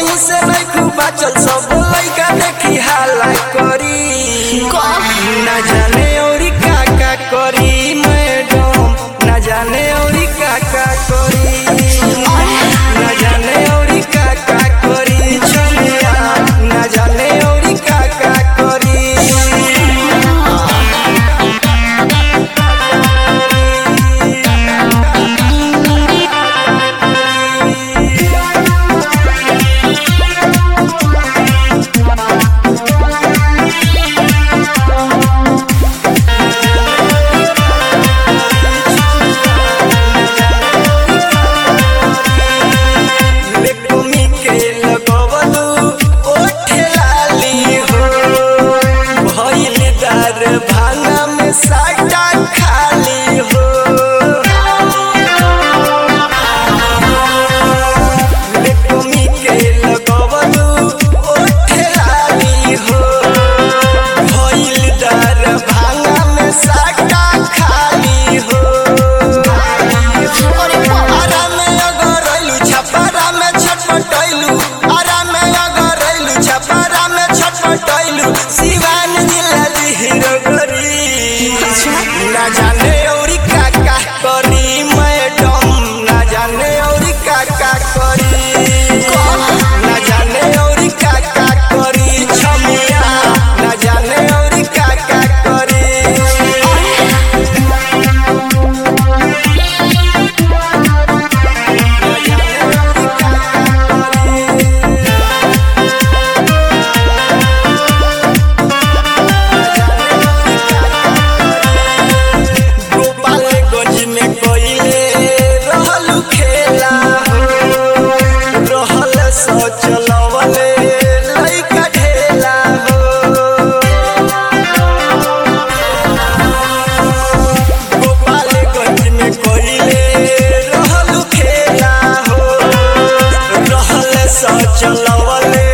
कहीं से नहीं खूब बचल सब लइका देखी हाला करी ना जाने औरी का का करी मैडम ना जाने औरी का का करी ना जाने औरी का का करी छमिया ना जाने औरी का का करी लेकुमी के लगवलू ओठे लाली हो भइल दार भांगा में साटा खाली हो लेकुमी के लगवलू ओठे लाली हो भइल दार भांगा में साटा खाली हो आरा में अगर अइलू छपरा में छटपटैलू आरा में अगर अइलू छपरा में छटपटैलू सिवान जिला हीरो करी ना जाने औरी का का करी मैडम ना जाने औरी का का करी ना जाने औरी का का करी छमिया ना जाने औरी का का करी गोपालगंज में कोइले रहलू खेला हो रहल सोचलवले लइका ढेला हो गोपालगंज में कोइले रहलू खेला हो रहल सोचलवले